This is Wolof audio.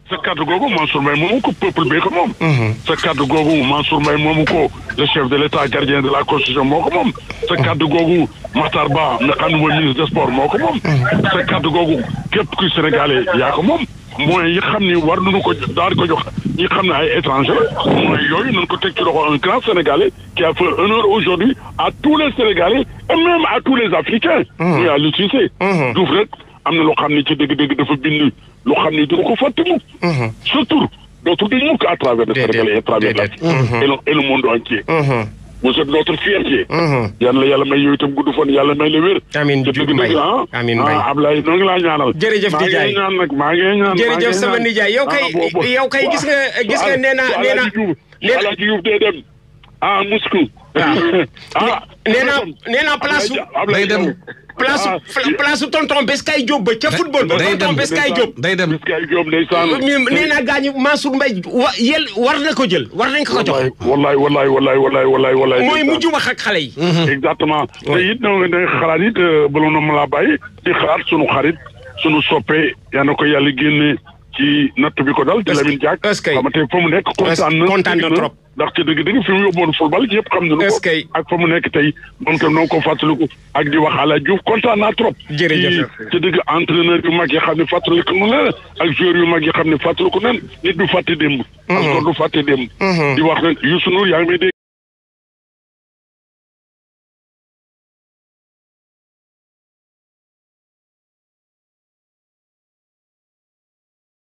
sa kàddu googu Mansour Mbaye moomu ko peuple bee ko moom. sa kàddu googu Mansour Mbaye moomu ko le chef de l' état gardien de la constitution moo ko moom. sa kàddu googu Matar Ba nga xam ne mooy ministre des sports moo ko moom. sa kàddu googu képp kuy sénégalais yaa ko moom. mooy yi xam ni war nañu ko daal di ko jox ñi xam ne ay étranger mooy yooyu nañu ko teg ci loxo un grand sénégalais qui a fait honneur aujourd'hui à tous les sénégalais et même à tous les africains. muy Aliou Cissé. Diouf rek am na loo xam ne ci dëgg-dëgg dafa bind loo xam ne dina ko fàtte mu. sa tur dootul dañ mukk à travers le sénégalais et à travers l'Afrique et le et le monde entier. vous êtes notre fierté. yal na yàlla may yow itam gudd fan yàlla may la wér. amiin te Diouf dëgg Mbaye dëgg ah. amiin Mbaye ah Ablaye noo ngi laa ñaanal. Jërëjëf maa Ndiaye. ngi ñaan nag maa ngi ñaan. maa ngi jërëjëf sama ñaan. nijaay yow kay Ah, bo- bo- yow kay gis nga gis nga nee naa nee naa nee naa Alaaji Diouf dee dem ah Moscou. ah nee naa nee naa place su Ablaye Day dem. place su place su tonton Beskay Diop ba ca football ba day tonton dem. Beskay Diop. day dem Biskay Diop ndeysaan. ñu nee naa gaañu Mansour Mbaye wa yel war na ko jël war nañ ko ko jox. wallaay wallaay wallaay wallaay wallaay wallaay. mooy mujj wax ak xale yi. exactement te it da nga da nga xalaat it bala na ma laa bàyyi di xalaat sunu xarit sunu soppe yaa na ko yàlla génne ci natt bi ko dal di Est-ce que- Lamine Diack est-ce que- xamante fa mu nekk kontaan na kontaan na dëgg trop. ndax ci dëgg-dëgg fi mu yóbboon football yëpp xam nañu Est-ce ko que- ak fa mu nekk tey moom tam noo ko fàttaliku ak di wax Ala Diouf kontaan naa trop Jërëjëf. ci ci dëgg entraîneur yu mag yi xam ne fàttaliku nu leen ak joueur yu mag yi xam ne fàttaliku nen nit du fàtte démb parce que du fàtte démb di wax nag Youssou Ndour yaa ngi may dégg